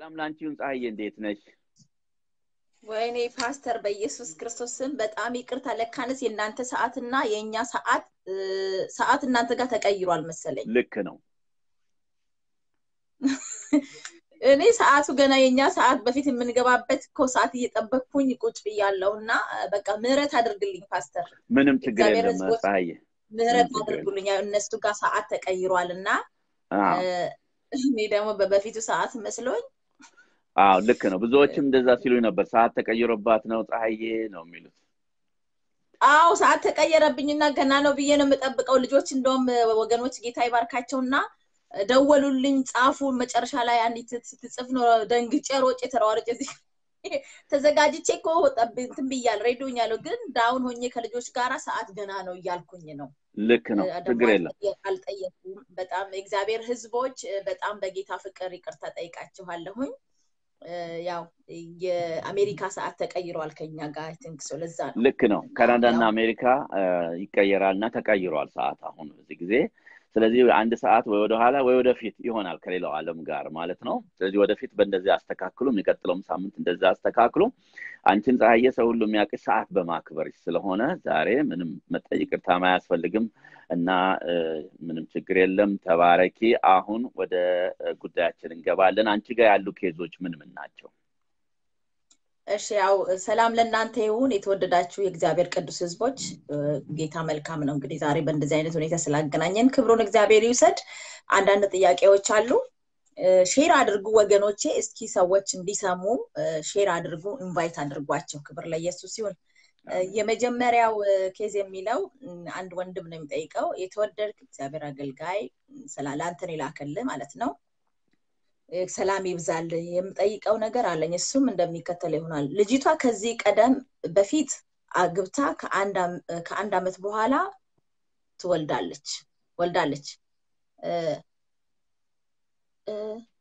ሰላም ላንቺ ይሁን። ፀሐዬ እንዴት ነሽ? ወይኔ ፓስተር በኢየሱስ ክርስቶስ ስም በጣም ይቅርታ። ለካንስ የእናንተ ሰዓትና የእኛ ሰዓት ሰዓት እናንተ ጋር ተቀይሯል መሰለኝ። ልክ ነው። እኔ ሰዓቱ ገና የእኛ ሰዓት በፊት የምንገባበት እኮ ሰዓት እየጠበቅኩኝ ቁጭ ብያለሁ እና በቃ ምህረት አድርግልኝ ፓስተር። ምንም ችግር እግዚአብሔር የለም ሕዝቦች ፀሐዬ። ምህረት ችግር የለም። አድርጉልኝ። ያው እነሱ ጋር ሰዓት ተቀይሯል እና አዎ እኔ ደግሞ በበፊቱ ሰዓት መስሎኝ አዎ ልክ ነው። ብዙዎችም እንደዛ ሲሉኝ ነበር። ሰዓት ተቀይሮባት ነው ፀሐዬ ነው የሚሉት። አዎ ሰዓት ተቀየረብኝና ገና ነው ብዬ ነው የምጠብቀው። ልጆች እንደውም ወገኖች ጌታ ይባርካቸውና ደወሉልኝ፣ ጻፉ። መጨረሻ ላይ አንዲት ስትጽፍ ነው ደንግጬ ሮጬ ተሯርጬ እዚህ ተዘጋጅቼ እኮ ጠብ- እንትን ብያለሁ ሬዲዮኛለሁ፣ ግን ዳውን ሆኜ ከልጆች ጋራ ሰዓት ገና ነው እያልኩኝ ነው። ልክ ነው። እ፣ ደግሞ ችግር የለም። አልጠየ- አልጠየኩም። በጣም የእግዚአብሔር ሕዝቦች እ፣ በጣም በጌታ ፍቅር ይቅርታ ጠይቃችኋለሁኝ። እ፣ ያው የአሜሪካ ሰዓት ተቀይሯል ከኛ ጋር ቲንክ ሶ ለዛ ነው ልክ ነው። ካናዳ እና ያው አሜሪካ አ፣ ይቀየራል እና ተቀይሯል ሰዓት አሁን በዚህ ጊዜ። ስለዚህ አንድ ሰዓት ወይ ወደኋላ ወይ ወደፊት ይሆናል ከሌላው ዓለም ጋር ማለት ነው። ስለዚህ ወደፊት በእንደዚህ አስተካክሉ፣ የሚቀጥለውም ሳምንት እንደዛ አስተካክሉ። አንቺን ፀሐዬ ሰው ሁሉ የሚያውቅሽ ሰዓት በማክበርሽ ስለሆነ ዛሬ ምንም መጠየቅ ይቅርታም አያስፈልግም እና እ፣ ምንም ችግር የለም። ተባረኪ። አሁን ወደ እ፣ ጉዳያችን እንገባለን። አንቺ ጋር ያሉ ኬዞች ምን ምን ናቸው? እሺ ያው ሰላም ለእናንተ ይሁን የተወደዳችሁ የእግዚአብሔር ቅዱስ ህዝቦች እ፣ ጌታ መልካም ነው እንግዲህ ዛሬ በእንደዚህ አይነት ሁኔታ ስላገናኘን ክብሩን እግዚአብሔር ይውሰድ አንዳንድ ጥያቄዎች አሉ እ፣ ሼር አድርጉ ወገኖቼ እስኪ ሰዎች እንዲሰሙ እ፣ ሼር አድርጉ ኢንቫይት አድርጓቸው ክብር ለኢየሱስ ይሁን እ፣ የመጀመሪያው እ፣ ኬዝ የሚለው እ፣ አንድ ወንድም ነው የሚጠይቀው የተወደድክ እግዚአብሔር አገልጋይ ስላለ አንተን የላከልህ ማለት ነው እ፣ ሰላም ይብዛል የምጠይቀው ነገር አለኝ እሱም እንደሚከተል ይሆናል ልጅቷ ከዚህ ቀደም በፊት አግብታ ከአንድ አም- ከአንድ አመት በኋላ ትወልዳለች ወልዳለች እ፣ እ፣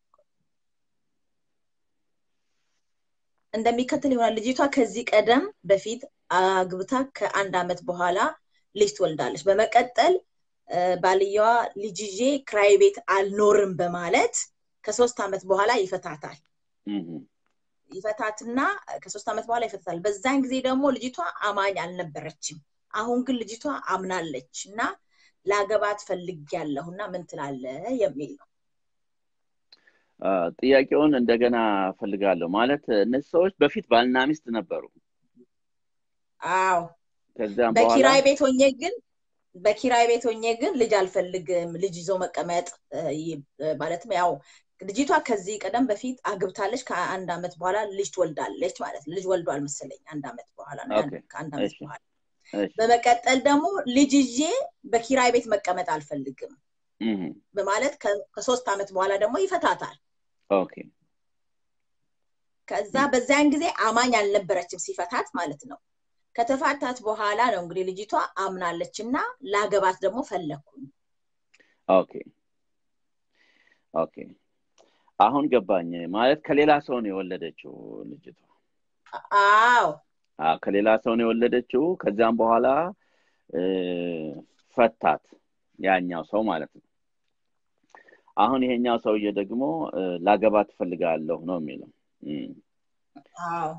እንደሚከተል ይሆናል ልጅቷ ከዚህ ቀደም በፊት አግብታ ከአንድ አመት በኋላ ልጅ ትወልዳለች በመቀጠል እ፣ ባልየዋ ልጅ ይዤ ክራይ ቤት አልኖርም በማለት ከሶስት አመት በኋላ ይፈታታል እህ፣ ይፈታትና ከሶስት ዓመት በኋላ ይፈታታል። በዛን ጊዜ ደግሞ ልጅቷ አማኝ አልነበረችም። አሁን ግን ልጅቷ አምናለች እና ላገባት ፈልጌያለሁ እና ምን ትላለህ የሚል ነው። አ፣ ጥያቄውን እንደገና ፈልጋለሁ። ማለት እነዚህ ሰዎች በፊት ባልና ሚስት ነበሩ። አዎ ከዚያም በኋላ በኪራይ ቤት ሆኜ ግን በኪራይ ቤት ሆኜ ግን ልጅ አልፈልግም፣ ልጅ ይዞ መቀመጥ እ፣ ይ- እ፣ ማለትም ያው ልጅቷ ከዚህ ቀደም በፊት አግብታለች። ከአንድ አመት በኋላ ልጅ ትወልዳለች ማለት ነው። ልጅ ወልዷል መሰለኝ አንድ አመት በኋላ ነው ኦኬ፣ ከአንድ አመት እሺ፣ በኋላ እሺ፣ በመቀጠል ደግሞ ልጅ ይዤ በኪራይ ቤት መቀመጥ አልፈልግም እህ፣ በማለት ከ- ከሶስት ዓመት በኋላ ደግሞ ይፈታታል። ኦኬ፣ ከዛ በዚያን ጊዜ አማኝ አልነበረችም ሲፈታት ማለት ነው። ከተፋታት በኋላ ነው እንግዲህ ልጅቷ አምናለች እና ላገባት ደግሞ ፈለግኩኝ። ኦኬ፣ ኦኬ። አሁን ገባኝ። ማለት ከሌላ ሰው ነው የወለደችው ልጅቷ። አዎ አዎ፣ ከሌላ ሰው ነው የወለደችው። ከዚያም በኋላ እ፣ ፈታት ያኛው ሰው ማለት ነው። አሁን ይሄኛው ሰውዬ ደግሞ እ፣ ላገባት ትፈልጋለሁ ነው የሚለው። እም፣ አዎ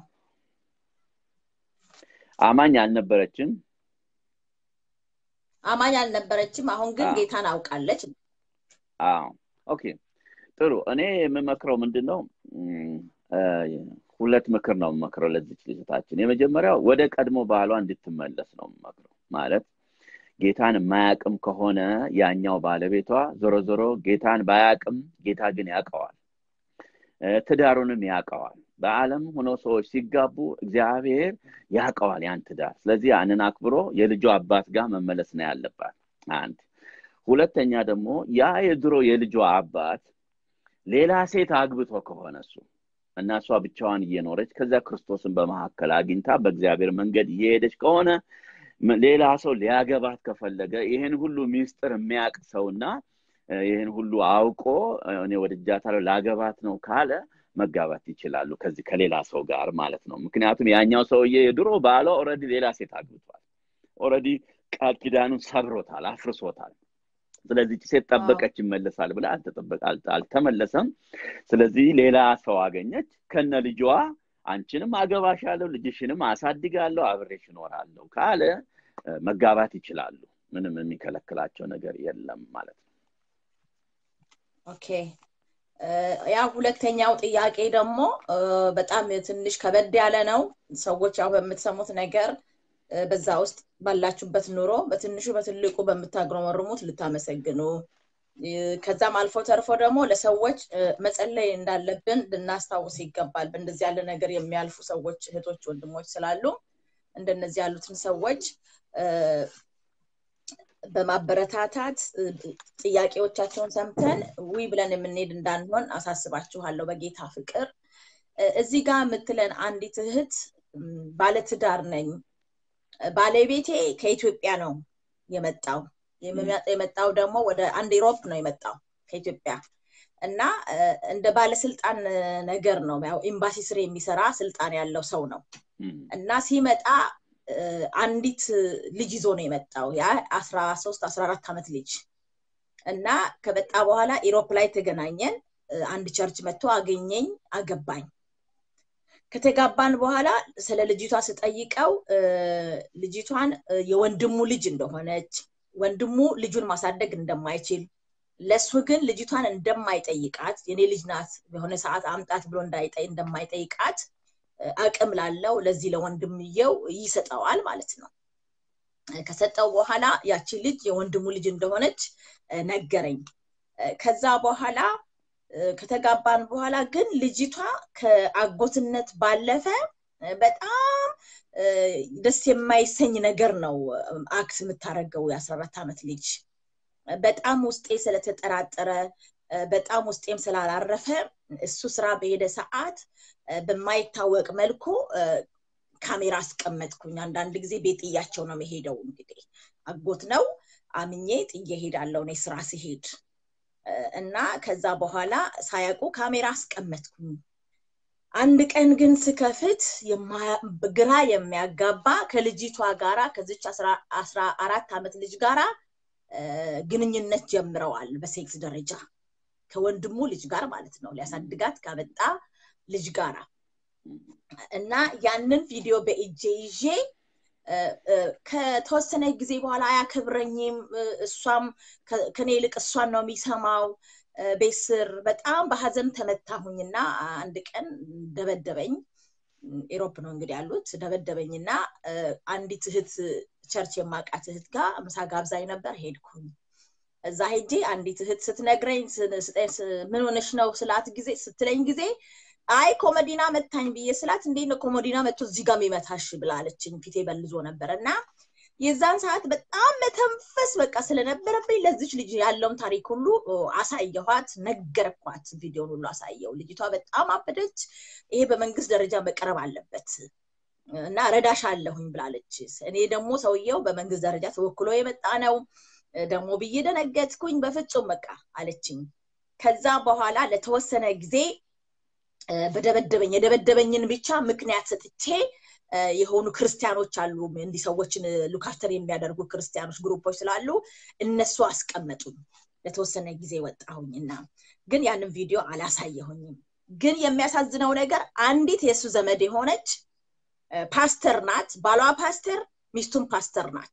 አማኝ አልነበረችም። አማኝ አልነበረችም። አሁን ግን አዎ። ጌታን አውቃለች። አዎ ኦኬ ጥሩ። እኔ የምመክረው ምንድን ነው እም፣ እ፣ ሁለት ምክር ነው የምመክረው ለዚች ልጅታችን። የመጀመሪያው ወደ ቀድሞ ባሏ እንድትመለስ ነው የምመክረው። ማለት ጌታን የማያቅም ከሆነ ያኛው ባለቤቷ ዞሮ ዞሮ ጌታን ባያቅም ጌታ ግን ያውቀዋል፣ እ፣ ትዳሩንም ያውቀዋል። በዓለም ሆኖ ሰዎች ሲጋቡ እግዚአብሔር ያውቀዋል ያን ትዳር። ስለዚህ ያንን አክብሮ የልጇ አባት ጋር መመለስ ነው ያለባት። አንድ ሁለተኛ ደግሞ ያ የድሮ የልጇ አባት ሌላ ሴት አግብቶ ከሆነ እሱ እና እሷ ብቻዋን እየኖረች ከዚያ ክርስቶስን በመካከል አግኝታ በእግዚአብሔር መንገድ እየሄደች ከሆነ ም- ሌላ ሰው ሊያገባት ከፈለገ ይህን ሁሉ ሚስጥር የሚያውቅ ሰውና እ፣ ይህን ሁሉ አውቆ እ፣ እኔ ወድጃታለሁ ላገባት ነው ካለ መጋባት ይችላሉ ከዚህ ከሌላ ሰው ጋር ማለት ነው። ምክንያቱም ያኛው ሰውዬ የድሮ ባሏ ኦልሬዲ ሌላ ሴት አግብቷል። ኦልሬዲ ቃል ኪዳኑን ሰብሮታል፣ አፍርሶታል። ስለዚህ ሴት ጠበቀች ይመለሳል ብላ አልተመለሰም። ስለዚህ ሌላ ሰው አገኘች ከነ ልጇ አንቺንም አገባሻለሁ ልጅሽንም አሳድጋለሁ አብሬሽ እኖራለሁ ካለ መጋባት ይችላሉ። ምንም የሚከለክላቸው ነገር የለም ማለት ነው። ኦኬ ያ ሁለተኛው ጥያቄ ደግሞ በጣም ትንሽ ከበድ ያለ ነው። ሰዎች ያው በምትሰሙት ነገር በዛ ውስጥ ባላችሁበት ኑሮ በትንሹ በትልቁ በምታግረመርሙት ልታመሰግኑ ከዛም አልፎ ተርፎ ደግሞ ለሰዎች መጸለይ እንዳለብን ልናስታውስ ይገባል። በእንደዚህ ያለ ነገር የሚያልፉ ሰዎች እህቶች፣ ወንድሞች ስላሉ እንደነዚህ ያሉትን ሰዎች በማበረታታት ጥያቄዎቻቸውን ሰምተን ዊ ብለን የምንሄድ እንዳንሆን አሳስባችኋለሁ በጌታ ፍቅር። እዚህ ጋር የምትለን አንዲት እህት ባለትዳር ነኝ፣ ባለቤቴ ከኢትዮጵያ ነው የመጣው የመጣው ደግሞ ወደ አንድ ኢሮፕ ነው የመጣው ከኢትዮጵያ እና እንደ ባለስልጣን ነገር ነው ያው ኤምባሲ ስር የሚሰራ ስልጣን ያለው ሰው ነው እና ሲመጣ አንዲት ልጅ ይዞ ነው የመጣው ያ አስራ ሶስት አስራ አራት ዓመት ልጅ እና ከመጣ በኋላ ኢሮፕ ላይ ተገናኘን አንድ ቸርች መጥቶ አገኘኝ አገባኝ ከተጋባን በኋላ ስለ ልጅቷ ስጠይቀው ልጅቷን የወንድሙ ልጅ እንደሆነች ወንድሙ ልጁን ማሳደግ እንደማይችል ለሱ ግን ልጅቷን እንደማይጠይቃት የኔ ልጅ ናት የሆነ ሰዓት አምጣት ብሎ እንደማይጠይቃት አቅም ላለው ለዚህ ለወንድምየው ይሰጠዋል ማለት ነው ከሰጠው በኋላ ያቺ ልጅ የወንድሙ ልጅ እንደሆነች ነገረኝ ከዛ በኋላ ከተጋባን በኋላ ግን ልጅቷ ከአጎትነት ባለፈ በጣም ደስ የማይሰኝ ነገር ነው አክት የምታደርገው የአስራ አራት ዓመት ልጅ በጣም ውስጤ ስለተጠራጠረ በጣም ውስጤም ስላላረፈ እሱ ስራ በሄደ ሰዓት በማይታወቅ መልኩ ካሜራ አስቀመጥኩኝ አንዳንድ ጊዜ ቤት ጥያቸው ነው መሄደው እንግዲህ አጎት ነው አምኜ ጥዬ ሄዳለው እኔ ስራ ሲሄድ እና ከዛ በኋላ ሳያውቁ ካሜራ አስቀመጥኩኝ አንድ ቀን ግን ስከፍት ግራ የሚያጋባ ከልጅቷ ጋራ ከዚች አስራ አራት ዓመት ልጅ ጋራ ግንኙነት ጀምረዋል በሴክስ ደረጃ ከወንድሙ ልጅ ጋር ማለት ነው ሊያሳድጋት ካመጣ ልጅ ጋራ እና ያንን ቪዲዮ በእጄ ይዤ ከተወሰነ ጊዜ በኋላ አያከብረኝም እሷም ከኔ ይልቅ እሷን ነው የሚሰማው ቤት ስር በጣም በሀዘን ተመታሁኝና አንድ ቀን ደበደበኝ ኤሮፕ ነው እንግዲህ ያሉት ደበደበኝና አንዲት እህት ቸርች የማቃት እህት ጋር ምሳ ጋብዛኝ ነበር ሄድኩኝ እዛ ሄጄ አንዲት እህት ስትነግረኝ ምን ሆነሽ ነው ስላት ጊዜ ስትለኝ ጊዜ አይ ኮመዲና መታኝ ብዬ ስላት እንዴት ነው ኮመዲና መጥቶ እዚህ ጋር የሚመታሽ ብላለችኝ ፊቴ በልዞ ነበር እና የዛን ሰዓት በጣም መተንፈስ በቃ ስለነበረብኝ ለዚች ልጅ ያለውን ታሪክ ሁሉ አሳየኋት ነገርኳት ቪዲዮን ሁሉ አሳየው ልጅቷ በጣም አበደች ይሄ በመንግስት ደረጃ መቀረብ አለበት እና ረዳሽ አለሁኝ ብላለች እኔ ደግሞ ሰውየው በመንግስት ደረጃ ተወክሎ የመጣ ነው ደግሞ ብዬ ደነገጥኩኝ በፍጹም በቃ አለችኝ ከዛ በኋላ ለተወሰነ ጊዜ በደበደበኝ የደበደበኝን ብቻ ምክንያት ሰጥቼ የሆኑ ክርስቲያኖች አሉ እንዲህ ሰዎችን ሉካፍተር የሚያደርጉ ክርስቲያኖች ግሩፖች ስላሉ እነሱ አስቀመጡኝ ለተወሰነ ጊዜ ወጣሁኝና ግን ያንን ቪዲዮ አላሳየሁኝም ግን የሚያሳዝነው ነገር አንዲት የእሱ ዘመድ የሆነች ፓስተር ናት ባሏ ፓስተር ሚስቱም ፓስተር ናት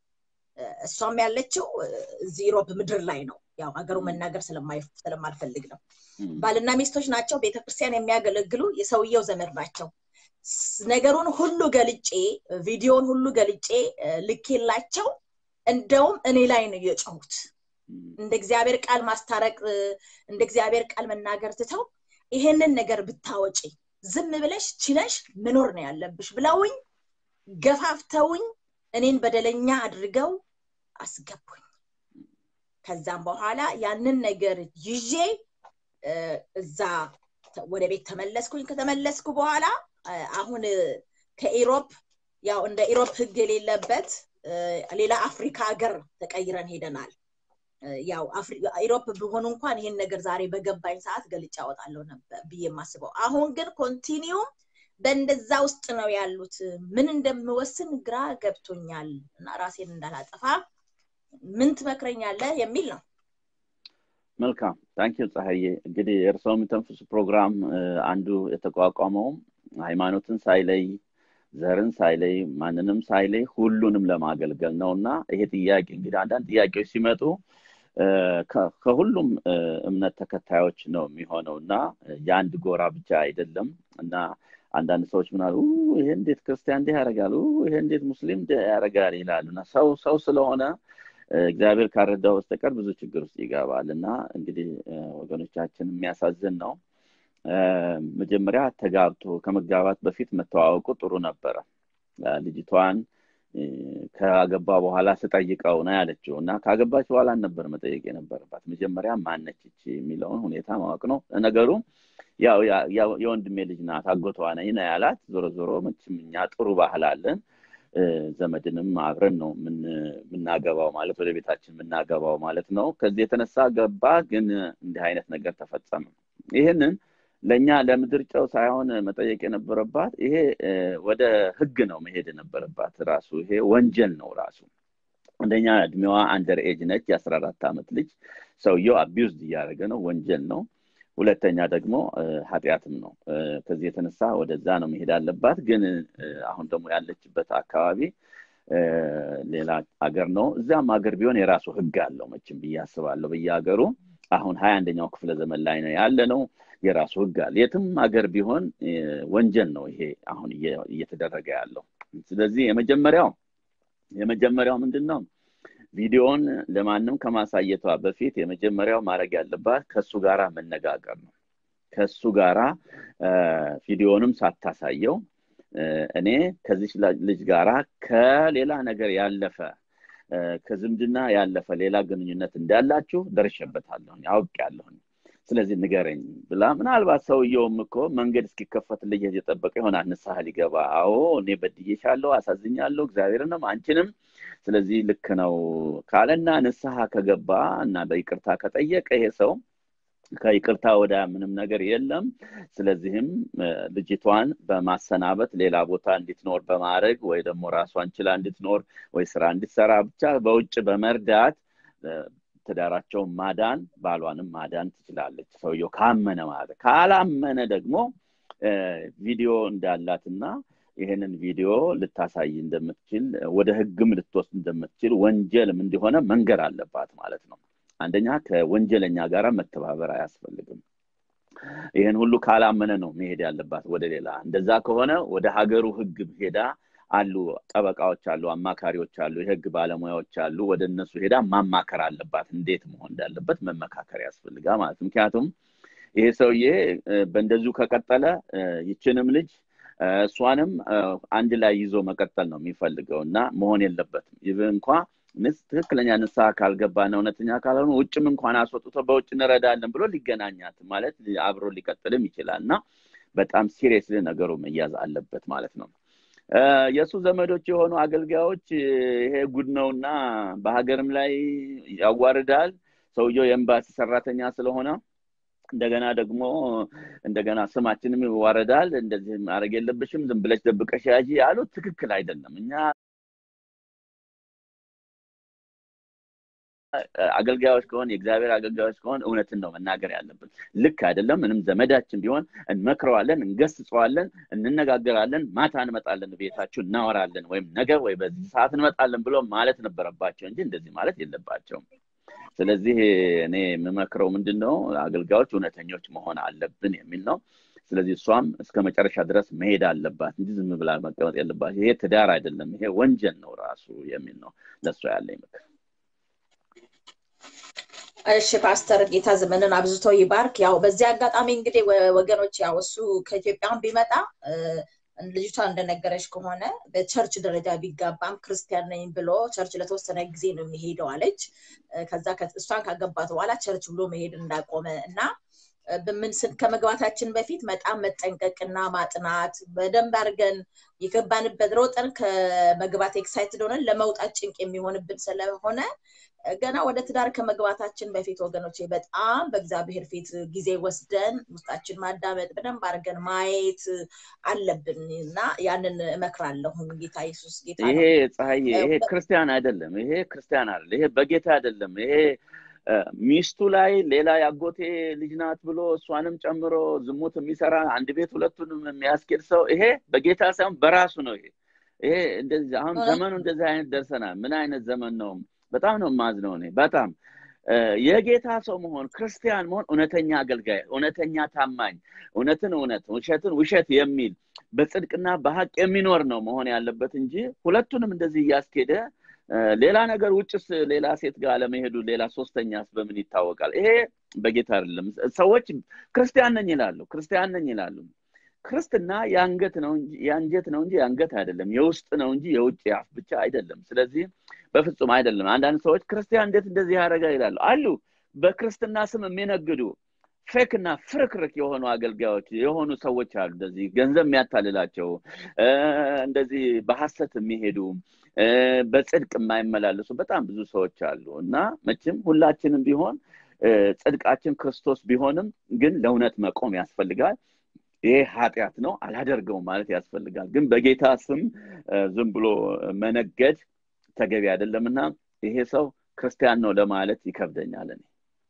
እሷም ያለችው እዚህ ሮብ ምድር ላይ ነው ያው ሀገሩ መናገር ስለማልፈልግ ነው ባልና ሚስቶች ናቸው ቤተክርስቲያን የሚያገለግሉ የሰውየው ዘመድ ናቸው ነገሩን ሁሉ ገልጬ ቪዲዮን ሁሉ ገልጬ ልኬላቸው እንደውም እኔ ላይ ነው የጮሁት እንደ እግዚአብሔር ቃል ማስታረቅ እንደ እግዚአብሔር ቃል መናገር ትተው ይሄንን ነገር ብታወጪ ዝም ብለሽ ችለሽ መኖር ነው ያለብሽ ብለውኝ ገፋፍተውኝ እኔን በደለኛ አድርገው አስገቡኝ ከዛም በኋላ ያንን ነገር ይዤ እዛ ወደ ቤት ተመለስኩኝ ከተመለስኩ በኋላ አሁን ከኢሮፕ ያው እንደ ኢሮፕ ህግ የሌለበት ሌላ አፍሪካ ሀገር ተቀይረን ሄደናል ያው ኢሮፕ ቢሆኑ እንኳን ይህን ነገር ዛሬ በገባኝ ሰዓት ገልጫ አወጣለሁ ነበር ብዬ የማስበው አሁን ግን ኮንቲኒዩም በእንደዛ ውስጥ ነው ያሉት ምን እንደምወስን ግራ ገብቶኛል እና ራሴን እንዳላጠፋ ምን ትመክረኛለህ የሚል ነው መልካም ታንኪዩ ፀሐዬ እንግዲህ የእርስዎ የሚተንፍሱ ፕሮግራም አንዱ የተቋቋመውም ሃይማኖትን ሳይለይ ዘርን ሳይለይ ማንንም ሳይለይ ሁሉንም ለማገልገል ነው እና ይሄ ጥያቄ እንግዲህ አንዳንድ ጥያቄዎች ሲመጡ ከሁሉም እምነት ተከታዮች ነው የሚሆነው እና የአንድ ጎራ ብቻ አይደለም እና አንዳንድ ሰዎች ምናሉ ይሄ እንዴት ክርስቲያን እንዲህ ያደርጋል ይሄ እንዴት ሙስሊም ያደርጋል ይላሉ እና ሰው ሰው ስለሆነ እግዚአብሔር ካረዳው በስተቀር ብዙ ችግር ውስጥ ይገባል እና እንግዲህ ወገኖቻችን የሚያሳዝን ነው መጀመሪያ ተጋብቶ ከመጋባት በፊት መተዋወቁ ጥሩ ነበረ ልጅቷን ከገባ በኋላ ስጠይቀው ነው ያለችው እና ካገባች በኋላ ነበር መጠየቅ የነበረባት መጀመሪያ ማነች የሚለውን ሁኔታ ማወቅ ነው ነገሩ ያው የወንድሜ ልጅ ናት አጎቷ ነኝ ነው ያላት ዞሮ ዞሮ መችም እኛ ጥሩ ባህል አለን ዘመድንም አብረን ነው የምናገባው ማለት ወደ ቤታችን የምናገባው ማለት ነው ከዚህ የተነሳ ገባ ግን እንዲህ አይነት ነገር ተፈጸመ ይህንን ለእኛ ለምድር ጨው ሳይሆን መጠየቅ የነበረባት ይሄ ወደ ህግ ነው መሄድ የነበረባት ራሱ ይሄ ወንጀል ነው ራሱ አንደኛ እድሜዋ አንደር ኤጅ ነች የአስራ አራት ዓመት ልጅ ሰውየው አቢውዝድ እያደረገ ነው ወንጀል ነው ሁለተኛ ደግሞ ኃጢአትም ነው ከዚህ የተነሳ ወደዛ ነው መሄድ አለባት ግን አሁን ደግሞ ያለችበት አካባቢ ሌላ አገር ነው እዚያም ሀገር ቢሆን የራሱ ህግ አለው መችም ብዬ አስባለሁ በየሀገሩ አሁን ሀያ አንደኛው ክፍለ ዘመን ላይ ነው ያለ ነው የራሱ ህግ አለ የትም ሀገር ቢሆን ወንጀል ነው ይሄ አሁን እየተደረገ ያለው ስለዚህ የመጀመሪያው የመጀመሪያው ምንድን ነው ቪዲዮን ለማንም ከማሳየቷ በፊት የመጀመሪያው ማድረግ ያለባት ከሱ ጋራ መነጋገር ነው ከሱ ጋራ ቪዲዮንም ሳታሳየው እኔ ከዚች ልጅ ጋራ ከሌላ ነገር ያለፈ ከዝምድና ያለፈ ሌላ ግንኙነት እንዳላችሁ ደርሸበታለሁኝ አውቅ ያለሁኝ ስለዚህ ንገረኝ ብላ ምናልባት ሰውየውም እኮ መንገድ እስኪከፈትልኝ የጠበቀ ይሆናል ንስሐ ሊገባ አዎ እኔ በድዬሻለሁ አሳዝኛለሁ እግዚአብሔርንም አንቺንም ስለዚህ ልክ ነው ካለና ንስሐ ከገባ እና በይቅርታ ከጠየቀ ይሄ ሰው ከይቅርታ ወደ ምንም ነገር የለም ስለዚህም ልጅቷን በማሰናበት ሌላ ቦታ እንድትኖር በማድረግ ወይ ደግሞ ራሷን ችላ እንድትኖር ወይ ስራ እንድትሰራ ብቻ በውጭ በመርዳት ትዳራቸውን ማዳን ባሏንም ማዳን ትችላለች ሰውየው ካመነ ማለት ካላመነ ደግሞ ቪዲዮ እንዳላትና ይህንን ቪዲዮ ልታሳይ እንደምትችል ወደ ህግም ልትወስድ እንደምትችል ወንጀልም እንዲሆነ መንገር አለባት ማለት ነው አንደኛ ከወንጀለኛ ጋር መተባበር አያስፈልግም ይህን ሁሉ ካላመነ ነው መሄድ ያለባት ወደ ሌላ እንደዛ ከሆነ ወደ ሀገሩ ህግ ሄዳ አሉ ጠበቃዎች አሉ አማካሪዎች አሉ የህግ ባለሙያዎች አሉ ወደ እነሱ ሄዳ ማማከር አለባት እንዴት መሆን እንዳለበት መመካከር ያስፈልጋ ማለት ምክንያቱም ይሄ ሰውዬ በእንደዚሁ ከቀጠለ ይችንም ልጅ እሷንም አንድ ላይ ይዞ መቀጠል ነው የሚፈልገው እና መሆን የለበትም ይህ እንኳ ትክክለኛ ንስሐ ካልገባና እውነተኛ ካልሆኑ ውጭም እንኳን አስወጥቶ በውጭ እንረዳለን ብሎ ሊገናኛት ማለት አብሮ ሊቀጥልም ይችላል እና በጣም ሲሪየስሊ ነገሩ መያዝ አለበት ማለት ነው የእሱ ዘመዶች የሆኑ አገልጋዮች ይሄ ጉድ ነውና በሀገርም ላይ ያዋርዳል ሰውየው የኤምባሲ ሰራተኛ ስለሆነ እንደገና ደግሞ እንደገና ስማችንም ይዋረዳል እንደዚህ ማድረግ የለብሽም ዝም ብለሽ ደብቀሽ ያጂ ያሉት ትክክል አይደለም እኛ አገልጋዮች ከሆን የእግዚአብሔር አገልጋዮች ከሆን እውነትን ነው መናገር ያለብን ልክ አይደለም ምንም ዘመዳችን ቢሆን እንመክረዋለን እንገስጸዋለን እንነጋገራለን ማታ እንመጣለን ቤታችሁ እናወራለን ወይም ነገር ወይ በዚህ ሰዓት እንመጣለን ብሎ ማለት ነበረባቸው እንጂ እንደዚህ ማለት የለባቸውም ስለዚህ እኔ የምመክረው ምንድን ነው አገልጋዮች እውነተኞች መሆን አለብን የሚል ነው ስለዚህ እሷም እስከ መጨረሻ ድረስ መሄድ አለባት እንጂ ዝም ብላ መቀመጥ የለባት ይሄ ትዳር አይደለም ይሄ ወንጀል ነው ራሱ የሚል ነው ለእሷ ያለኝ ምክር እሺ ፓስተር ጌታ ዘመንን አብዝቶ ይባርክ ያው በዚህ አጋጣሚ እንግዲህ ወገኖች ያው እሱ ከኢትዮጵያን ቢመጣ ልጅቷ እንደነገረች ከሆነ በቸርች ደረጃ ቢጋባም ክርስቲያን ነኝ ብሎ ቸርች ለተወሰነ ጊዜ ነው የሚሄደው አለች ከዛ እሷን ካገባት በኋላ ቸርች ብሎ መሄድ እንዳቆመ እና በምንስል ከመግባታችን በፊት በጣም መጠንቀቅና ማጥናት በደንብ አድርገን የገባንበት ሮጠን ከመግባት ኤክሳይትድ ሆነን ለመውጣት ጭንቅ የሚሆንብን ስለሆነ ገና ወደ ትዳር ከመግባታችን በፊት ወገኖቼ በጣም በእግዚአብሔር ፊት ጊዜ ወስደን ውስጣችን ማዳመጥ በደንብ አድርገን ማየት አለብን እና ያንን እመክራለሁን ጌታ ኢየሱስ ጌታ ይሄ ፀሐይ ይሄ ክርስቲያን አይደለም ይሄ ክርስቲያን አይደለም ይሄ በጌታ አይደለም ይሄ ሚስቱ ላይ ሌላ ያጎቴ ልጅ ናት ብሎ እሷንም ጨምሮ ዝሙት የሚሰራ አንድ ቤት ሁለቱንም የሚያስኬድ ሰው ይሄ በጌታ ሳይሆን በራሱ ነው። ይሄ ይሄ እንደዚህ አሁን ዘመኑ እንደዚህ አይነት ደርሰናል። ምን አይነት ዘመን ነው? በጣም ነው የማዝነው እኔ በጣም የጌታ ሰው መሆን ክርስቲያን መሆን እውነተኛ አገልጋይ፣ እውነተኛ ታማኝ፣ እውነትን እውነት ውሸትን ውሸት የሚል በጽድቅና በሀቅ የሚኖር ነው መሆን ያለበት እንጂ ሁለቱንም እንደዚህ እያስኬደ ሌላ ነገር ውጭስ ሌላ ሴት ጋር አለመሄዱ ሌላ ሶስተኛስ በምን ይታወቃል? ይሄ በጌታ አይደለም። ሰዎች ክርስቲያን ነኝ ይላሉ፣ ክርስቲያን ነኝ ይላሉ። ክርስትና የአንገት ነው እንጂ የአንጀት ነው እንጂ የአንገት አይደለም። የውስጥ ነው እንጂ የውጭ አፍ ብቻ አይደለም። ስለዚህ በፍጹም አይደለም። አንዳንድ ሰዎች ክርስቲያን እንዴት እንደዚህ ያደርጋል ይላሉ አሉ። በክርስትና ስም የሚነግዱ ፌክ እና ፍርክርክ የሆኑ አገልጋዮች የሆኑ ሰዎች አሉ። እንደዚህ ገንዘብ የሚያታልላቸው እንደዚህ በሀሰት የሚሄዱ በጽድቅ የማይመላለሱ በጣም ብዙ ሰዎች አሉ እና መቼም ሁላችንም ቢሆን ጽድቃችን ክርስቶስ ቢሆንም ግን ለእውነት መቆም ያስፈልጋል። ይሄ ኃጢአት ነው አላደርገውም ማለት ያስፈልጋል። ግን በጌታ ስም ዝም ብሎ መነገድ ተገቢ አይደለም እና ይሄ ሰው ክርስቲያን ነው ለማለት ይከብደኛል እኔ።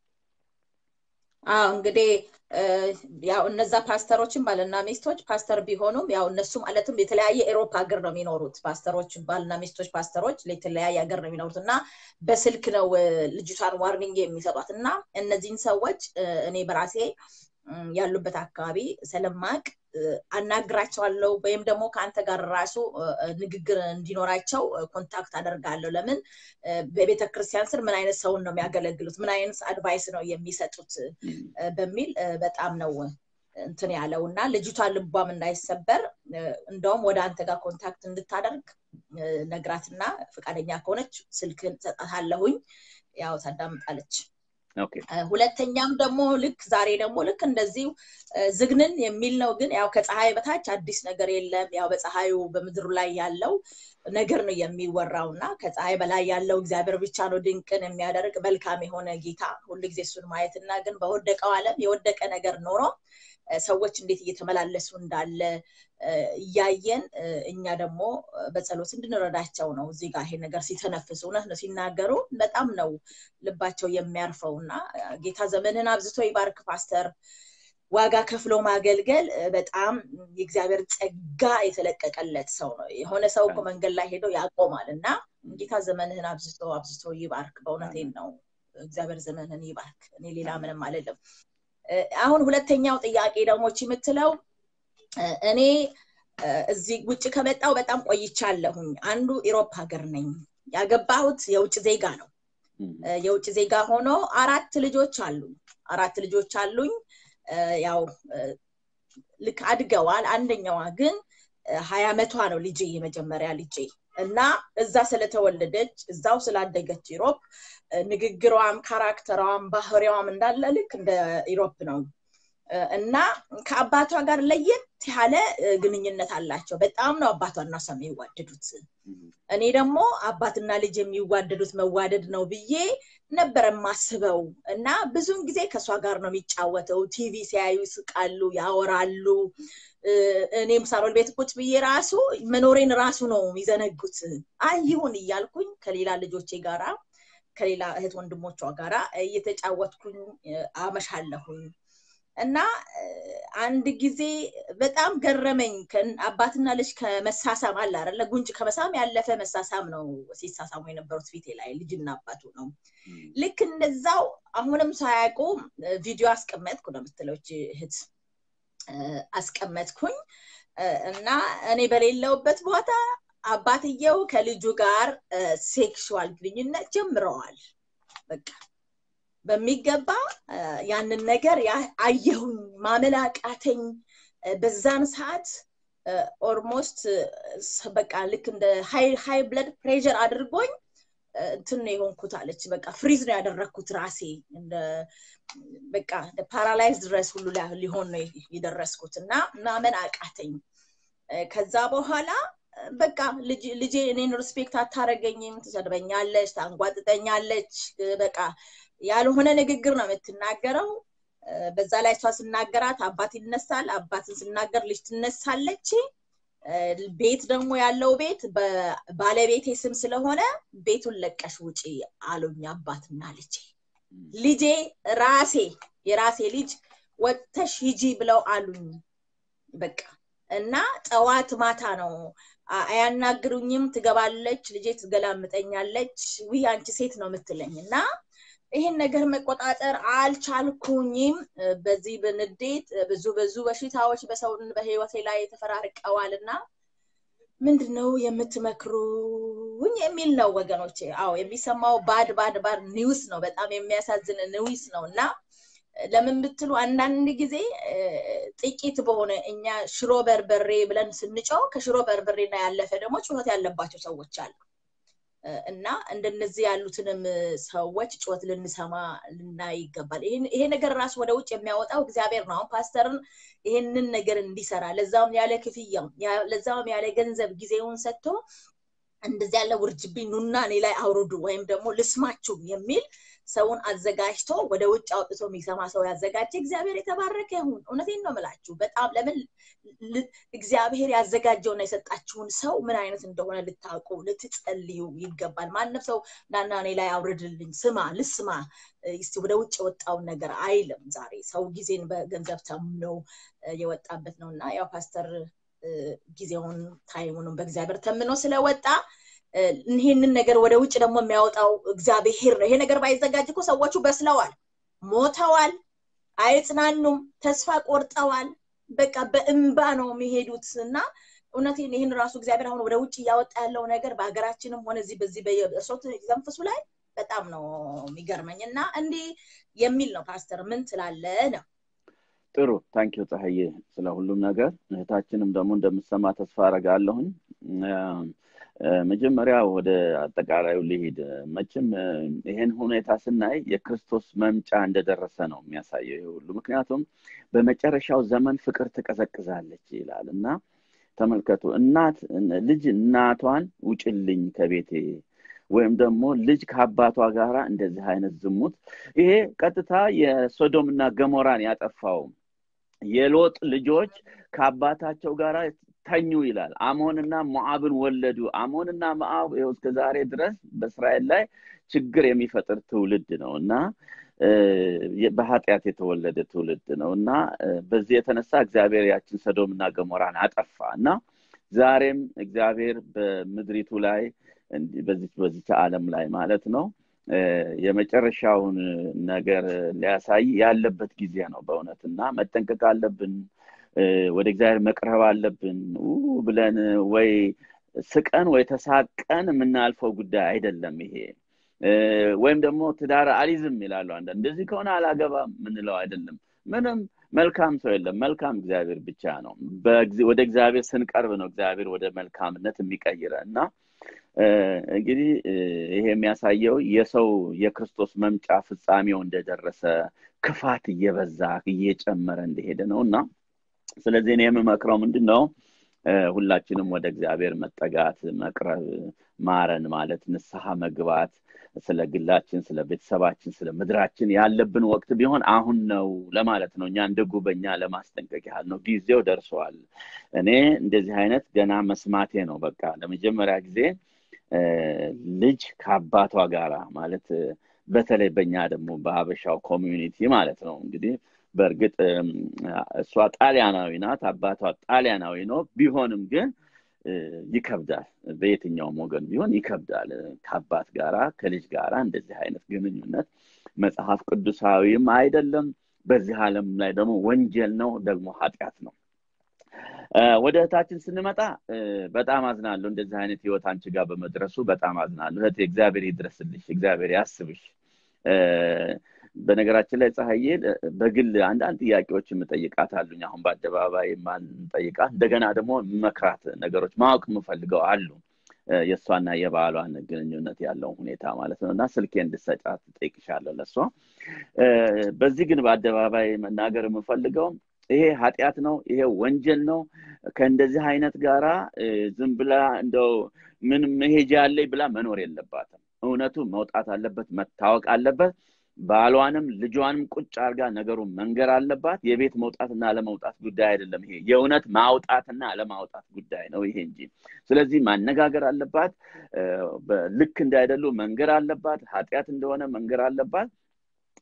አዎ እንግዲህ ያው እነዛ ፓስተሮችን ባልና ሚስቶች ፓስተር ቢሆኑም ያው እነሱ ማለትም የተለያየ ኤሮፓ ሀገር ነው የሚኖሩት ፓስተሮች ባልና ሚስቶች ፓስተሮች የተለያየ ሀገር ነው የሚኖሩት እና በስልክ ነው ልጅቷን ዋርኒንግ የሚሰጧት እና እነዚህን ሰዎች እኔ በራሴ ያሉበት አካባቢ ስለማቅ አናግራቸዋለሁ ወይም ደግሞ ከአንተ ጋር ራሱ ንግግር እንዲኖራቸው ኮንታክት አደርጋለሁ። ለምን በቤተ ክርስቲያን ስር ምን አይነት ሰውን ነው የሚያገለግሉት፣ ምን አይነት አድቫይስ ነው የሚሰጡት በሚል በጣም ነው እንትን ያለው እና ልጅቷ ልቧም እንዳይሰበር እንደውም ወደ አንተ ጋር ኮንታክት እንድታደርግ ነግራትና ፈቃደኛ ከሆነች ስልክን ሰጣታለሁኝ። ያው ታዳምጣለች። ሁለተኛም ደግሞ ልክ ዛሬ ደግሞ ልክ እንደዚሁ ዝግንን የሚል ነው። ግን ያው ከፀሐይ በታች አዲስ ነገር የለም። ያው በፀሐዩ በምድሩ ላይ ያለው ነገር ነው የሚወራው እና ከፀሐይ በላይ ያለው እግዚአብሔር ብቻ ነው ድንቅን የሚያደርግ መልካም የሆነ ጌታ ሁልጊዜ እሱን ማየትና ግን በወደቀው ዓለም የወደቀ ነገር ኖሮ ሰዎች እንዴት እየተመላለሱ እንዳለ እያየን እኛ ደግሞ በጸሎት እንድንረዳቸው ነው። እዚህ ጋር ይሄ ነገር ሲተነፍሱ እውነት ነው ሲናገሩ በጣም ነው ልባቸው የሚያርፈው እና ጌታ ዘመንን አብዝቶ ይባርክ ፓስተር። ዋጋ ከፍሎ ማገልገል በጣም የእግዚአብሔር ጸጋ የተለቀቀለት ሰው ነው። የሆነ ሰው እኮ መንገድ ላይ ሄዶ ያቆማል እና ጌታ ዘመንህን አብዝቶ አብዝቶ ይባርክ። በእውነቴን ነው። እግዚአብሔር ዘመንህን ይባርክ። እኔ ሌላ ምንም አልልም። አሁን ሁለተኛው ጥያቄ ደግሞ የምትለው እኔ እዚህ ውጭ ከመጣው በጣም ቆይቻለሁኝ። አንዱ ኢሮፕ ሀገር ነኝ። ያገባሁት የውጭ ዜጋ ነው። የውጭ ዜጋ ሆኖ አራት ልጆች አሉኝ። አራት ልጆች አሉኝ። ያው ልክ አድገዋል። አንደኛዋ ግን ሀያ ዓመቷ ነው ልጄ የመጀመሪያ ልጄ እና እዛ ስለተወለደች እዛው ስላደገች ኢሮፕ ንግግሯም ካራክተሯም ባህሪዋም እንዳለ ልክ እንደ ኢሮፕ ነው እና ከአባቷ ጋር ለየት ያለ ግንኙነት አላቸው። በጣም ነው አባቷና እሷ የሚዋደዱት። እኔ ደግሞ አባትና ልጅ የሚዋደዱት መዋደድ ነው ብዬ ነበር የማስበው እና ብዙን ጊዜ ከእሷ ጋር ነው የሚጫወተው። ቲቪ ሲያዩ ይስቃሉ፣ ያወራሉ። እኔም ሳሎን ቤት ቁጭ ብዬ ራሱ መኖሬን ራሱ ነው የሚዘነጉት። አይ ይሁን እያልኩኝ ከሌላ ልጆቼ ጋራ ከሌላ እህት ወንድሞቿ ጋራ እየተጫወትኩኝ አመሻለሁኝ። እና አንድ ጊዜ በጣም ገረመኝ። አባትና ልጅ ከመሳሳም አለ አይደለ? ጉንጭ ከመሳም ያለፈ መሳሳም ነው ሲሳሳሙ የነበሩት ፊቴ ላይ ልጅና አባቱ ነው። ልክ እንደዛው አሁንም ሳያውቁ ቪዲዮ አስቀመጥኩ ነው የምትለች እህት አስቀመጥኩኝ እና እኔ በሌለውበት ቦታ አባትየው ከልጁ ጋር ሴክሹዋል ግንኙነት ጀምረዋል። በቃ በሚገባ ያንን ነገር አየሁኝ፣ ማመን አቃተኝ። በዛን ሰዓት ኦልሞስት በቃ ልክ እንደ ሃይ ብለድ ፕሬር አድርጎኝ እንትን ነው የሆንኩት አለች። በቃ ፍሪዝ ነው ያደረግኩት ራሴ በቃ ፓራላይዝ ድረስ ሁሉ ሊሆን ነው የደረስኩት እና ማመን አቃተኝ። ከዛ በኋላ በቃ ልጄ እኔን ሪስፔክት አታረገኝም፣ ትሰድበኛለች፣ ታንጓጥጠኛለች። በቃ ያልሆነ ንግግር ነው የምትናገረው። በዛ ላይ እሷ ስናገራት አባት ይነሳል፣ አባትን ስናገር ልጅ ትነሳለች። ቤት ደግሞ ያለው ቤት በባለቤቴ ስም ስለሆነ ቤቱን ለቀሽ ውጪ አሉኝ አባትና ልጄ። ልጄ ራሴ የራሴ ልጅ ወጥተሽ ሂጂ ብለው አሉኝ በቃ እና ጠዋት ማታ ነው አያናግሩኝም ትገባለች ልጄ ትገላምጠኛለች ውይ አንቺ ሴት ነው የምትለኝ እና ይሄን ነገር መቆጣጠር አልቻልኩኝም በዚህ በንዴት ብዙ ብዙ በሽታዎች በሰው በህይወቴ ላይ ተፈራርቀዋል እና ምንድነው የምትመክሩኝ የሚል ነው ወገኖቼ አዎ የሚሰማው ባድ ባድ ባድ ኒውስ ነው በጣም የሚያሳዝን ኒውስ ነው እና ለምን ብትሉ አንዳንድ ጊዜ ጥቂት በሆነ እኛ ሽሮ በርበሬ ብለን ስንጨው ከሽሮ በርበሬና ያለፈ ደግሞ ጩኸት ያለባቸው ሰዎች አሉ እና እንደነዚህ ያሉትንም ሰዎች ጩኸት ልንሰማ ልናይ ይገባል ይሄ ነገር ራሱ ወደ ውጭ የሚያወጣው እግዚአብሔር ነው አሁን ፓስተርን ይሄንን ነገር እንዲሰራ ለዛም ያለ ክፍያ ለዛም ያለ ገንዘብ ጊዜውን ሰጥቶ እንደዚህ ያለ ውርጅብኝ ኑና እኔ ላይ አውርዱ ወይም ደግሞ ልስማችሁ የሚል ሰውን አዘጋጅቶ ወደ ውጭ አውጥቶ የሚሰማ ሰው ያዘጋጀ እግዚአብሔር የተባረከ ይሁን እውነቴን ነው ምላችሁ በጣም ለምን እግዚአብሔር ያዘጋጀውና የሰጣችሁን ሰው ምን አይነት እንደሆነ ልታውቁ ልትጸልዩ ይገባል ማንም ሰው ናና እኔ ላይ አውርድልኝ ስማ ልስማ እስቲ ወደ ውጭ የወጣውን ነገር አይልም ዛሬ ሰው ጊዜን በገንዘብ ተምነው የወጣበት ነው እና ያው ፓስተር ጊዜውን ታይሙንም በእግዚአብሔር ተምኖ ስለወጣ ይህንን ነገር ወደ ውጭ ደግሞ የሚያወጣው እግዚአብሔር ነው ይሄ ነገር ባይዘጋጅ እኮ ሰዎቹ በስለዋል ሞተዋል አይጽናኑም ተስፋ ቆርጠዋል በቃ በእንባ ነው የሚሄዱት እና እውነቴን ይህን ራሱ እግዚአብሔር አሁን ወደ ውጭ እያወጣ ያለው ነገር በሀገራችንም ሆነ እዚህ በዚህ በእርሶት ዘንፍሱ ላይ በጣም ነው የሚገርመኝ እና እንዲህ የሚል ነው ፓስተር ምን ትላለ ነው ጥሩ ታንኪዩ ፀሐዬ ስለ ሁሉም ነገር እህታችንም ደግሞ እንደምሰማ ተስፋ አረጋለሁኝ መጀመሪያ ወደ አጠቃላዩ ልሂድ መቼም ይሄን ሁኔታ ስናይ የክርስቶስ መምጫ እንደደረሰ ነው የሚያሳየው ይህ ሁሉ ምክንያቱም በመጨረሻው ዘመን ፍቅር ትቀዘቅዛለች ይላል እና ተመልከቱ እናት ልጅ እናቷን ውጭልኝ ከቤቴ ወይም ደግሞ ልጅ ከአባቷ ጋር እንደዚህ አይነት ዝሙት ይሄ ቀጥታ የሶዶም እና ገሞራን ያጠፋው የሎጥ ልጆች ከአባታቸው ጋር ተኙ ይላል አሞንና ሞዓብን ወለዱ አሞንና ሞዓብ ይኸው እስከ ዛሬ ድረስ በእስራኤል ላይ ችግር የሚፈጥር ትውልድ ነው እና በኃጢአት የተወለደ ትውልድ ነው እና በዚህ የተነሳ እግዚአብሔር ያችን ሰዶምና ገሞራን አጠፋ እና ዛሬም እግዚአብሔር በምድሪቱ ላይ በዚች በዚች ዓለም ላይ ማለት ነው የመጨረሻውን ነገር ሊያሳይ ያለበት ጊዜ ነው በእውነት እና መጠንቀቅ አለብን ወደ እግዚአብሔር መቅረብ አለብን ብለን ወይ ስቀን ወይ ተሳቀን የምናልፈው ጉዳይ አይደለም ይሄ ወይም ደግሞ ትዳር አሊዝም ይላሉ አንዳንድ እንደዚህ ከሆነ አላገባም ምንለው አይደለም ምንም መልካም ሰው የለም መልካም እግዚአብሔር ብቻ ነው ወደ እግዚአብሔር ስንቀርብ ነው እግዚአብሔር ወደ መልካምነት የሚቀይረ እና እንግዲህ ይሄ የሚያሳየው የሰው የክርስቶስ መምጫ ፍጻሜው እንደደረሰ ክፋት እየበዛ እየጨመረ እንደሄደ ነው እና ስለዚህ እኔ የምመክረው ምንድን ነው ሁላችንም ወደ እግዚአብሔር መጠጋት መቅረብ ማረን ማለት ንስሐ መግባት ስለ ግላችን ስለ ቤተሰባችን ስለ ምድራችን ያለብን ወቅት ቢሆን አሁን ነው ለማለት ነው እኛ እንደ ጉበኛ ለማስጠንቀቅ ያህል ነው ጊዜው ደርሰዋል እኔ እንደዚህ አይነት ገና መስማቴ ነው በቃ ለመጀመሪያ ጊዜ ልጅ ከአባቷ ጋራ ማለት በተለይ በእኛ ደግሞ በሀበሻው ኮሚዩኒቲ ማለት ነው እንግዲህ በእርግጥ እሷ ጣሊያናዊ ናት አባቷ ጣሊያናዊ ነው ቢሆንም ግን ይከብዳል በየትኛውም ወገን ቢሆን ይከብዳል ከአባት ጋራ ከልጅ ጋራ እንደዚህ አይነት ግንኙነት መጽሐፍ ቅዱሳዊም አይደለም በዚህ ዓለም ላይ ደግሞ ወንጀል ነው ደግሞ ኃጢአት ነው ወደ እህታችን ስንመጣ በጣም አዝናለሁ እንደዚህ አይነት ህይወት አንቺ ጋር በመድረሱ በጣም አዝናለሁ እህቴ እግዚአብሔር ይድረስልሽ እግዚአብሔር ያስብሽ በነገራችን ላይ ፀሐዬ በግል አንዳንድ ጥያቄዎች የምጠይቃት አሉኝ አሁን በአደባባይ ማንጠይቃት እንደገና ደግሞ መክራት ነገሮች ማወቅ የምፈልገው አሉ የእሷና የባሏን ግንኙነት ያለውን ሁኔታ ማለት ነው እና ስልኬ እንድሰጫት ጠይቅሻለሁ ለእሷ በዚህ ግን በአደባባይ መናገር የምፈልገው ይሄ ኃጢአት ነው ይሄ ወንጀል ነው ከእንደዚህ አይነት ጋራ ዝም ብላ እንደው ምን መሄጃ ያለኝ ብላ መኖር የለባትም እውነቱ መውጣት አለበት መታወቅ አለበት ባሏንም ልጇንም ቁጭ አርጋ ነገሩን መንገር አለባት የቤት መውጣትና አለመውጣት ጉዳይ አይደለም ይሄ የእውነት ማውጣትና አለማውጣት ጉዳይ ነው ይሄ እንጂ ስለዚህ ማነጋገር አለባት ልክ እንዳይደሉ መንገር አለባት ኃጢአት እንደሆነ መንገር አለባት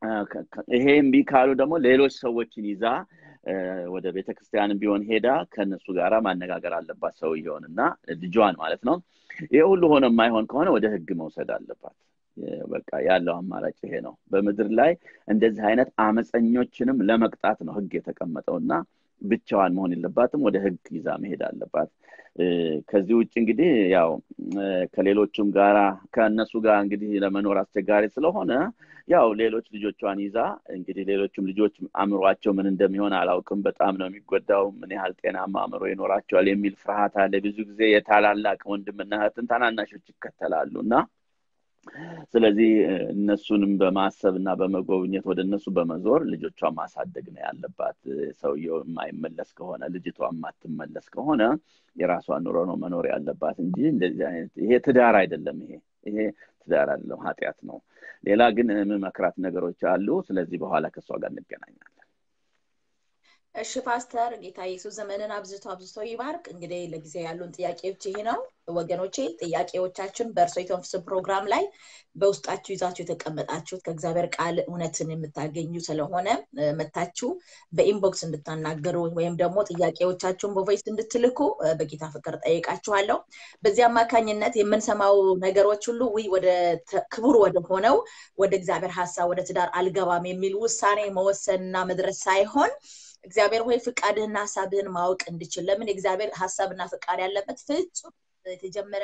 ይሄ እምቢ ካሉ ደግሞ ሌሎች ሰዎችን ይዛ ወደ ቤተክርስቲያን ቢሆን ሄዳ ከእነሱ ጋር ማነጋገር አለባት ሰውየውን እና ልጇን ማለት ነው ይሄ ሁሉ ሆነ የማይሆን ከሆነ ወደ ህግ መውሰድ አለባት በቃ ያለው አማራጭ ይሄ ነው በምድር ላይ እንደዚህ አይነት አመፀኞችንም ለመቅጣት ነው ህግ የተቀመጠው እና ብቻዋን መሆን የለባትም ወደ ህግ ይዛ መሄድ አለባት ከዚህ ውጭ እንግዲህ ያው ከሌሎቹም ጋራ ከእነሱ ጋር እንግዲህ ለመኖር አስቸጋሪ ስለሆነ ያው ሌሎች ልጆቿን ይዛ እንግዲህ ሌሎችም ልጆች አእምሯቸው ምን እንደሚሆን አላውቅም በጣም ነው የሚጎዳው ምን ያህል ጤናማ አእምሮ ይኖራቸዋል የሚል ፍርሃት አለ ብዙ ጊዜ የታላላቅ ወንድምና እህትን ታናናሾች ይከተላሉ እና ስለዚህ እነሱንም በማሰብ እና በመጎብኘት ወደ እነሱ በመዞር ልጆቿን ማሳደግ ነው ያለባት ሰውየው የማይመለስ ከሆነ ልጅቷ የማትመለስ ከሆነ የራሷን ኑሮ ነው መኖር ያለባት እንጂ እንደዚህ አይነት ይሄ ትዳር አይደለም ይሄ ይሄ ትዳር አይደለም ኃጢአት ነው ሌላ ግን የምመክራት ነገሮች አሉ ስለዚህ በኋላ ከእሷ ጋር እንገናኛለን እሺ ፓስተር ጌታ ኢየሱስ ዘመንን አብዝቶ አብዝቶ ይባርክ እንግዲህ ለጊዜ ያሉን ጥያቄዎች ይሄ ነው ወገኖቼ ጥያቄዎቻችን በእርሶ የተንፍስ ፕሮግራም ላይ በውስጣችሁ ይዛችሁ የተቀመጣችሁት ከእግዚአብሔር ቃል እውነትን የምታገኙ ስለሆነ መታችሁ በኢንቦክስ እንድታናገሩ ወይም ደግሞ ጥያቄዎቻችሁን በቮይስ እንድትልኩ በጌታ ፍቅር ጠይቃችኋለሁ በዚህ አማካኝነት የምንሰማው ነገሮች ሁሉ ውይ ወደ ክቡር ወደ ሆነው ወደ እግዚአብሔር ሀሳብ ወደ ትዳር አልገባም የሚል ውሳኔ መወሰንና መድረስ ሳይሆን እግዚአብሔር ሆይ ፍቃድህና ሀሳብህን ማወቅ እንድችል ለምን የእግዚአብሔር ሀሳብና ፍቃድ ያለበት ፍጹም የተጀመረ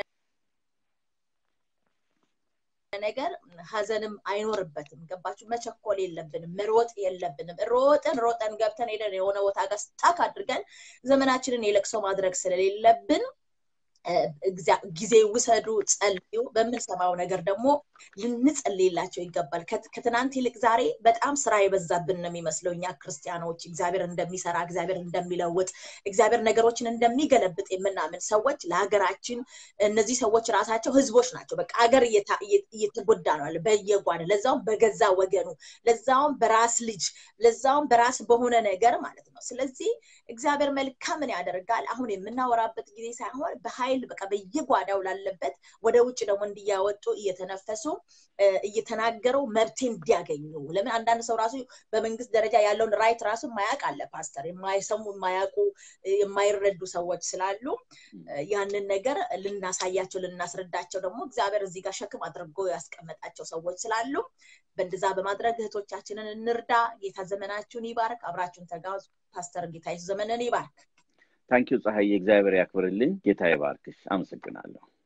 ነገር ሀዘንም አይኖርበትም ገባችሁ መቸኮል የለብንም መሮጥ የለብንም ሮጠን ሮጠን ገብተን ሄደን የሆነ ቦታ ጋር ስታክ አድርገን ዘመናችንን የለቅሶ ማድረግ ስለሌለብን ጊዜ ውሰዱ ጸልዩ በምንሰማው ነገር ደግሞ ልንጸልይላቸው ይገባል ከትናንት ይልቅ ዛሬ በጣም ስራ የበዛብን ነው የሚመስለው እኛ ክርስቲያኖች እግዚአብሔር እንደሚሰራ እግዚአብሔር እንደሚለውጥ እግዚአብሔር ነገሮችን እንደሚገለብጥ የምናምን ሰዎች ለሀገራችን እነዚህ ሰዎች ራሳቸው ህዝቦች ናቸው በቃ ሀገር እየተጎዳ ነው በየጓን ለዛውም በገዛ ወገኑ ለዛውም በራስ ልጅ ለዛውም በራስ በሆነ ነገር ማለት ነው ስለዚህ እግዚአብሔር መልካምን ያደርጋል አሁን የምናወራበት ጊዜ ሳይሆን በኃይል በቃ በየጓዳው ላለበት ወደ ውጭ ደግሞ እንዲያወጡ እየተነፈሱ እየተናገረው መብቴ እንዲያገኙ ለምን አንዳንድ ሰው ራሱ በመንግስት ደረጃ ያለውን ራይት ራሱ ማያቅ አለ ፓስተር የማይሰሙ የማያውቁ የማይረዱ ሰዎች ስላሉ ያንን ነገር ልናሳያቸው ልናስረዳቸው ደግሞ እግዚአብሔር እዚህ ጋር ሸክም አድርጎ ያስቀመጣቸው ሰዎች ስላሉ በእንደዛ በማድረግ እህቶቻችንን እንርዳ ጌታ ዘመናችሁን ይባርክ አብራችሁን ተጋዙ ፓስተር ጌታ ዘመንን ይባርክ ታንኪዩ ፀሐይ እግዚአብሔር ያክብርልኝ ጌታ ይባርክሽ አመሰግናለሁ